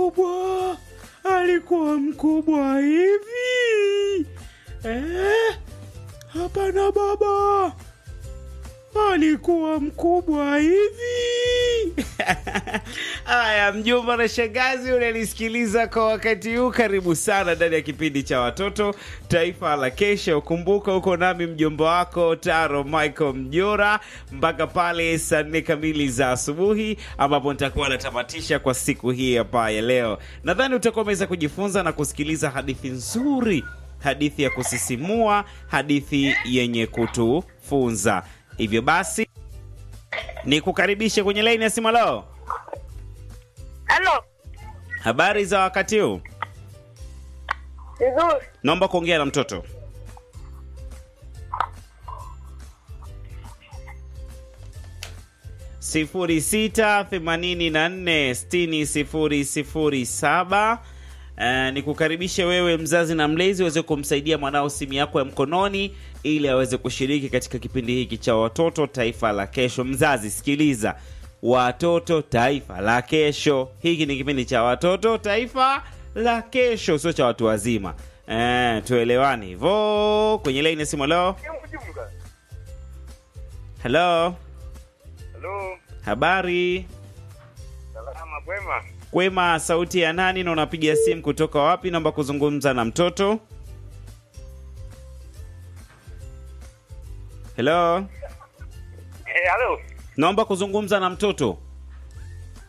mkubwa alikuwa mkubwa hivi eh? Hapana baba, alikuwa mkubwa hivi. Haya, mjomba na shangazi, unanisikiliza kwa wakati huu, karibu sana ndani ya kipindi cha watoto taifa la kesho. Kumbuka huko nami mjomba wako Taro Michael Mjora mpaka pale saa nne kamili za asubuhi, ambapo nitakuwa natamatisha kwa siku hii hapa ya leo. Nadhani utakuwa umeweza kujifunza na kusikiliza hadithi nzuri, hadithi ya kusisimua, hadithi yenye kutufunza. Hivyo basi ni kukaribishe kwenye laini ya simu. Leo Halo, habari za wakati huu, vizuri. naomba kuongea na mtoto. sifuri sita themanini na nne sitini sifuri sifuri saba. Uh, ni kukaribishe wewe mzazi na mlezi uweze kumsaidia mwanao simu yako ya mkononi ili aweze kushiriki katika kipindi hiki cha watoto taifa la kesho. Mzazi sikiliza, watoto taifa la kesho. Hiki ni kipindi cha watoto taifa la kesho, sio cha watu wazima. Eh, tuelewane hivyo. Kwenye laini ya simu leo. Hello, Halo, habari salama kwema? kwema. Sauti ya nani na unapiga simu kutoka wapi? Naomba kuzungumza na mtoto. Hello, Eh, halo. naomba kuzungumza na mtoto.